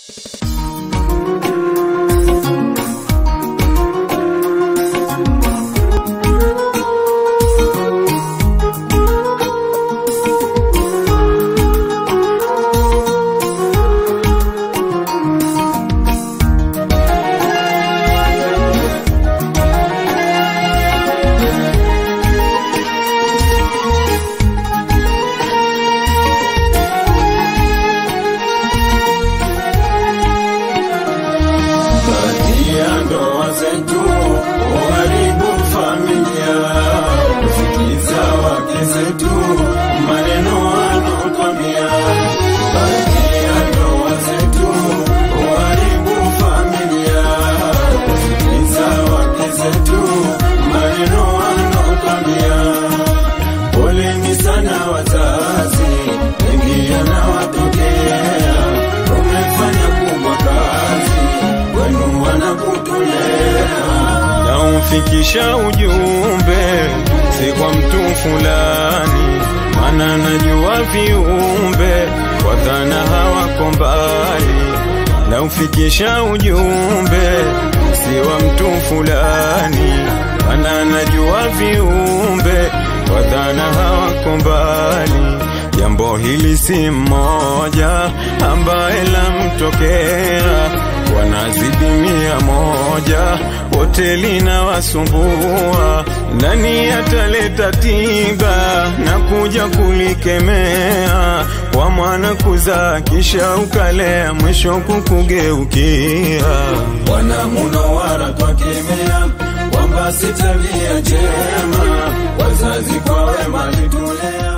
Baadhi ya ndoa zetu uharibu familia, kusikiza wake zetu maneno wanokwambia. Baadhi ya ndoa zetu uharibu familia, kusikiza wake zetu maneno wanokwambia. Poleni sana wazazi, wengi yanawatokea, umefanya kubwa kazi, wenu wanakutolea na umfikisha ujumbe, si kwa mtu fulani, maana najua viumbe kwa dhana hawako mbali, na ufikisha ujumbe, si wa mtu fulani, maana najua viumbe kwa dhana hawako mbali. Jambo hili si mmoja ambaye lamtokea, wanazidi mia moja, wote linawasumbua. Nani ataleta tiba na kuja kulikemea? Kwa mwana kuzaa kisha ukalea, mwisho kukugeukia. Bwana Munowara twakemea kwamba si tabia njema, wazazi kwa wema litulea